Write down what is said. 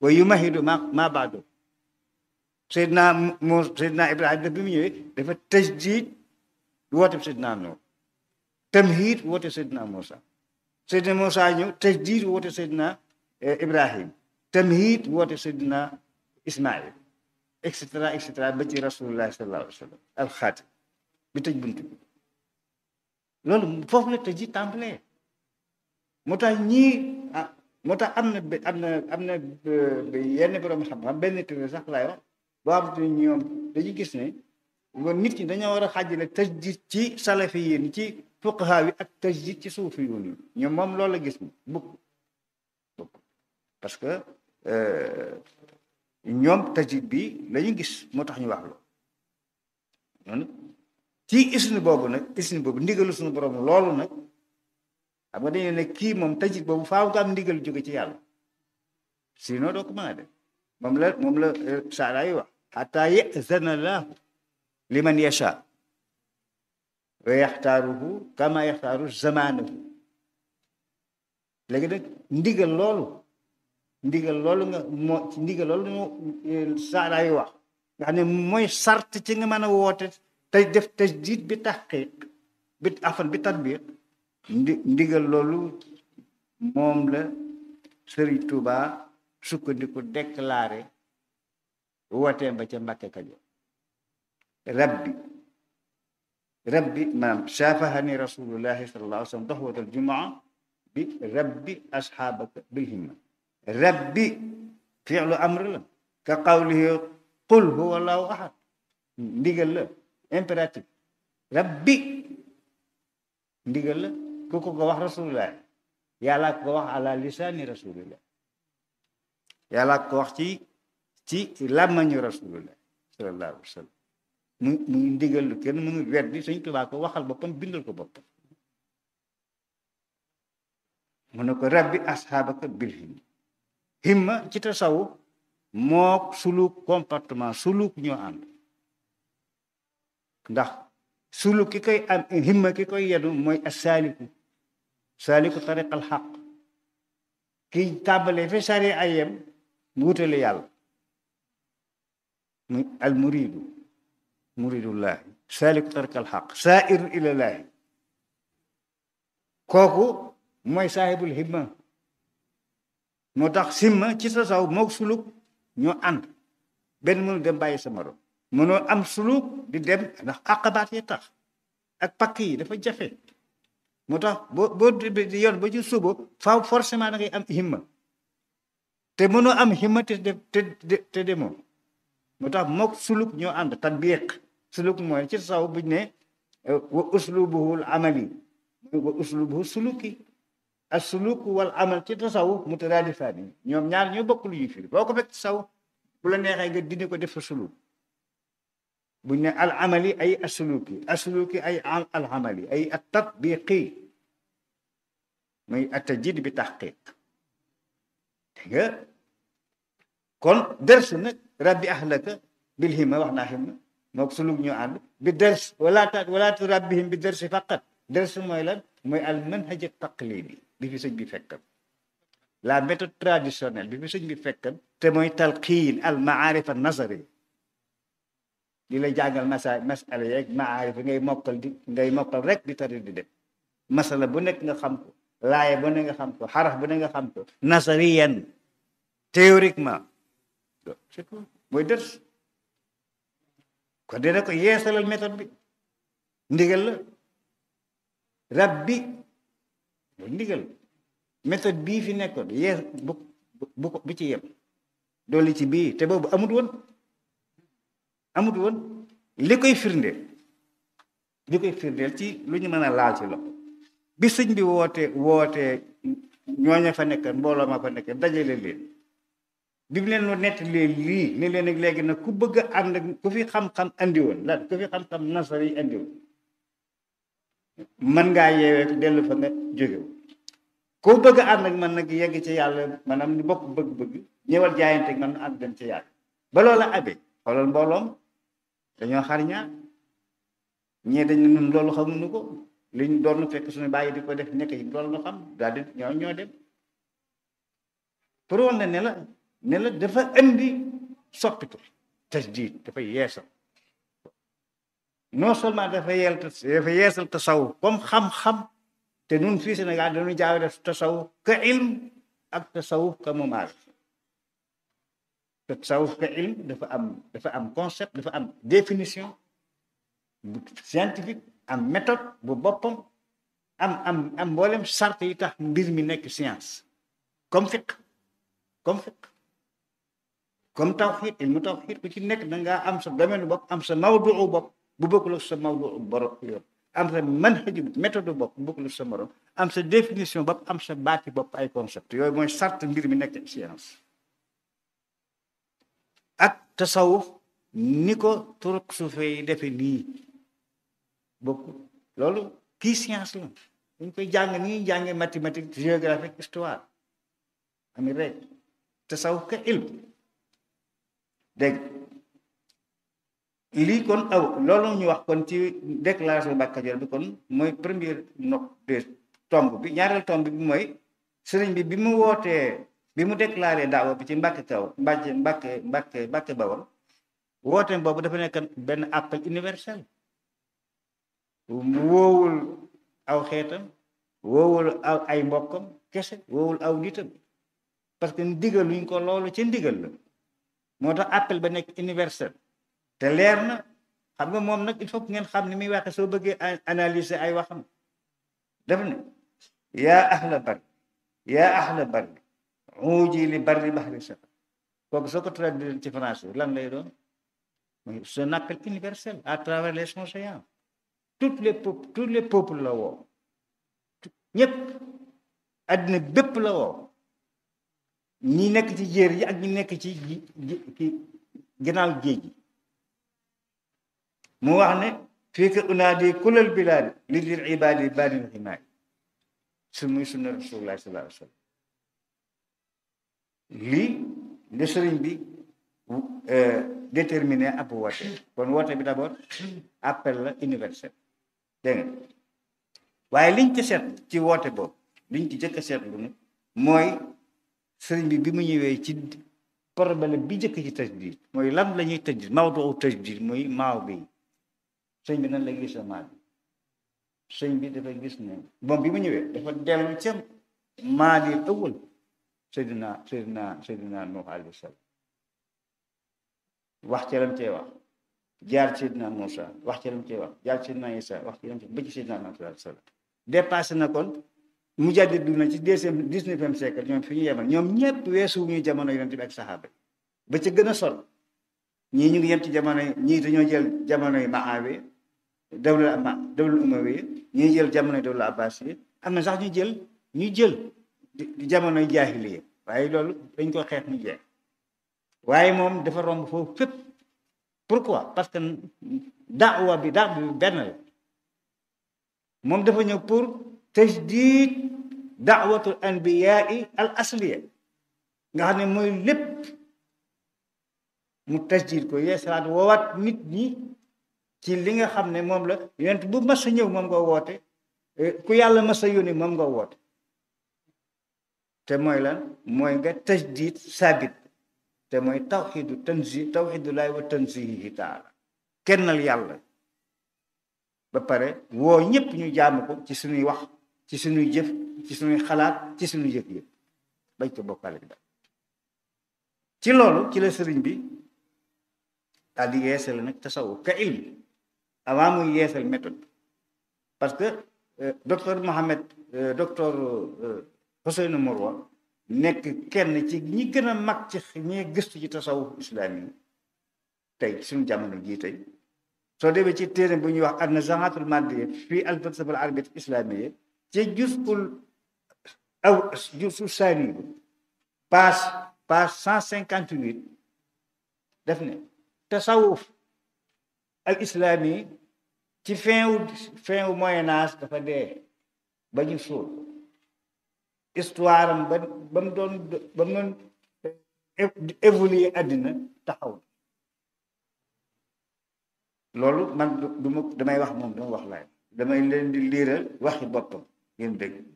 wa yumahidu ma ma baado Seydina moo Seydina Ibrahima daf bi mu ñëwee dafa tajdiid woote Seydina Nuux tamhiid woote Seydina Moussa Seydina Moussa ñëw tajdiid woote Seydina Ibrahim tamhiid woote Seydina Ismaïl et cetera et cetera ba ci rasulullah sallallahu alayhi wa sallam alxaatim bi tëj bunt bi loolu foofu la tëj ji tàmbalee moo tax ñii ah moo tax am na am na am na yenn borom xam-xam benn téere sax laay wax boo xam te ñoom dañu gis ne nit ñi dañoo war a xaajale tajdid ci salafi yéen ci fuqaha yi ak tajdid ci suufi yoon yi ñoom moom loolu la gis bukk bukk parce que ñoom tajdid bi la ñu gis moo tax ñu wax loolu ci isni boobu nag isni boobu ndigalu suñu borom loolu nag xam nga dañu ne kii moom tajdid boobu faaw nga am ndigal jóge ci yàlla sinon doo ko mën a def moom la moom la saara yi wax xataa yazana lahu liman yacha wa yaxtaaruhu kama yaxtaaru zamaanahu léegi nag ndigal loolu ndigal loolu nga moo ci ndigal loolu moo saara yi wax nga xam ne mooy sart ci nga mën a woote tey def tajdid bi taxqiq bi afan bi tatbiq ndi ndigal loolu moom la Sëriñ Tuubaa sukkandiku déclaré wooteem ba ca Mbàkke Kajoor rabbi rabbi maanaam saafahani rasulullahi sallallahu alayhi wa sallam doxwatal jumaa bi rabbi asxaabaka bil himma rabbi fi'lu amr la ka qawlihi qul huwa allahu ahad ndigal la impératif rabbi ndigal la ku ko ko wax rasulullah yàlla ko wax ala lisaani rasulillah yàlla ko wax ci ci làmmañu rasulullah sallallahu alayhi wa sallam mu mu ndigal lu kenn mu ngi weddi Sëñ Tuubaa ko waxal boppam bindal ko boppam mu ne ko rabbi asxaabaka bil himma himma ci tasawuf moo suluk comportement suluk ñoo ànd ndax suluk ki koy am himma ki koy yenu mooy assaaliku saaliku tariqal xaq kiy tàmbalee fi sari ayem mu wutale yàlla muy al muridu muridullahi saaliku tariqal xaq saa'ir ilallaahi kooku mooy saahibul himma moo tax simma ci sa saw mook suluk ñoo ànd benn mënu dem bàyyi sa morom mënoo am suluk di dem ndax àqabaat yi tax ak pakk yi dafa jafe moo tax boo boo di yoon ba ci suba faaw forcément da ngay am himma te mënoo am himma te te te demoo moo tax mook suluk ñoo ànd tatbiq suluk mooy ci saw buñ ne wa uslubuhul amali wa uslubuhu suluki ak suluk wal amal ci tasawuf mutaraadifaani ñoom ñaar ñoo bokk lu ñuy firi boo ko fekk tasaw bu la neexee nga dindi ko def fa suluk buñ ne al amali ay asuluki asuluki ay al amali ay at tatbiqi muy atajid bi taxqiq dégg nga kon ders nag rabbi ahlaka bil himma wax naa himma mook suluk ñoo ànd bi ders wala ta wala tu rabbihim bi dersi faqat ders mooy lan mooy al manhaj taqlidi bi fi sëñ bi fekkan la méthode traditionnelle bi fi sëñ bi fekkan te mooy talqiin al maarif an nazari di la jàngal masa masala yeeg maarif ngay mokkal di ngay mokkal rek di tari di dem masala bu nekk nga xam ko laaye bu ne nga xam ko xaraf bu ne nga xam ko nazariyan théoriquement c'est tout mooy dërs kon dina ko yeesalal méthode bi ndigal la rabbi mooy ndigal méthode bii fi nekkoon yees bu bu bu ci yem dolli ci bii te boobu amut woon amut woon li koy firndeel li koy firndeel ci lu ñu mën a laal ci loxo bi sëñ bi woote woote ñooña fa nekk mbooloo ma fa nekk dajale leen bi mu leen nett leen lii ni leen ak léegi nag ku bëgg a ànd ku fi xam-xam andi woon lan ku fi xam-xam nasar yi andi woon mën ngaa yeewee dellu fa nga jóge ku bëgg a ànd ak man nag yegg ci yàlla maanaam ni bokk bëgg-bëgg ñëwal jaayante man nu ànd dem ci yàlla ba loola abe xoolal mbooloom dañoo xar ñaar ñee dañ nun loolu xamuñu ko liñ doon fekk suñu bàyyi di ko def nekk yi loolu nu xam daal di ñoo ñoo dem pour woon na ne la ne la dafa indi soppitu tajdiid dafa yeesal non seulement dafa yeel dafa yeesal tasawuf comme xam-xam te nun fii Sénégal dañu jaaw def tasawuf ka ilm ak tasawuf ka mumaar tasawuf ka ilm dafa am dafa am concept dafa am définition bu scientifique am méthode bu boppam am am am mboolem sart yi tax mbir mi nekk science comme fiq comme fiq comme tawxiid ilmu tawxiid ku ci nekk da ngaa am sa domaine bopp am sa mawduu bopp bu bokkul ak sa mawduu borom yoon am sa manhaju méthode bopp bu bokkul ak sa morom am sa définition bopp am sa baati bopp ay concept yooyu mooy sart mbir mi nekk science ak tasawuf ni ko turuq suufe yi defe nii bokk loolu kii science la dañ koy jàng nii jànge mathématique géographique histoire ami rek tasawuf ka ilm dégg lii kon aw loolu ñu wax kon ci déclaration Mbàkke Kajoor bi kon mooy première note de tomb bi ñaareel tomb bi mooy sëriñ bi bi mu wootee bi mu déclaré daawa bi ci Mbàkke kaw Mbàkke Mbàkke Mbàkke Mbàkke Bawol wooteem boobu dafa nekk benn appel universel woowul aw xeetam woowul aw ay mbokkam kese woowul aw nitam parce que ndigal luñ ko loolu ci ndigal la moo tax appel ba nekk universel te leer na xam nga moom nag il faut que ngeen xam ni muy waxe soo bëggee analyser ay waxam def ne yaa ahla bari yaa ahla bari uuji li bari bahri safar kooku soo ko traduire ci français lan lay doon mooy c'est un appel universel à travers les océans toutes les peuples tous les peuples la woo ñëpp àddina bépp la woo ñi nekk ci jéer yi ak ñi nekk ci ci ginnaaw géej gi mu wax ne fii ka unaadi kulal bilaadi li lil ibaadi baadil ximaay su muy sunna rasulullah sallallahu alayhi wa sallam lii le sëriñ bi déterminé ab woote kon woote bi d'abord appel la universel dégg nga waaye liñ ci seet ci woote boobu liñ ci jëkk a seetlu ne mooy sëriñ bi bi mu ñëwee ci problème bi jëkk ci tajdid mooy lan la ñuy tajdid mawdu tajdid mooy maaw bi sëñ bi nan la gis maa bi sëñ bi dafa gis ne moom bi mu ñëwee dafa dellu ca maali awal seydina seydina seydina nuux alayhi salaam wax ca lam cee wax jaar ci seydina Muusa wax ca lam cee wax jaar ci seydina Isa wax ci lam cee ba ci seydina Muhammad sallallahu alayhi wasallam dépassé na kon mu jàddi du na ci deuxième dix-neuvième siècle ñoom fi ñu yemal ñoom ñëpp weesu ñu jamono yonent bi ak saxaaba ba ca gën a sol ñii ñu ngi yem ci jamono ñii dañoo jël jamono yi Maawiya dawla ama dawla umawiya ñuy jël jamono dawla abbasiya am na sax ñu jël ñu jël di jamonoy jaahiliya waaye loolu dañ ko xeex mu jeex waaye moom dafa romb foofu fépp pourquoi parce que daawa bi daawa bi benn la moom dafa ñëw pour tajdid daawatul anbiyaai al asliya nga xam ne mooy lépp mu tajdid ko yeesalaat woowaat nit ñi ci li nga xam ne moom la yonent bu mas a ñëw moom nga woote ku yàlla mas a yónni moom nga woote te mooy lan mooy nga tajdid sabit te mooy tawxidu tanzi tawxidu laay wa tanzihi taala kennal yàlla ba pare woo ñëpp ñu jaamu ko ci suñuy wax ci suñuy jëf ci suñuy xalaat ci suñuy jëf yëpp bañ ko bokkale bi ci loolu ci la sëriñ bi daal di yeesal nag tasawuf ka ilm avant muy yeesal méthode parce que docteur Mohamed docteur Ousseynou Morwa nekk kenn ci ñi gën a mag ci ñi gëstu ci tasawuf islaam yi tey suñu jamono jii tey soo demee ci téere bu ñuy wax an nazaatul maddiya fii al falsafa al arabiyya islamiyya ci jusul aw jusul saani page page cent cinquante huit def ne tasawuf al islami ci fin wu fin wu moyen âge dafa dee ba ñu suul histoire am ba ba mu doon ba mu doon évoluer àddina taxaw loolu man du ma damay wax moom dama wax laay damay leen di liiral waxi boppam ngeen dégg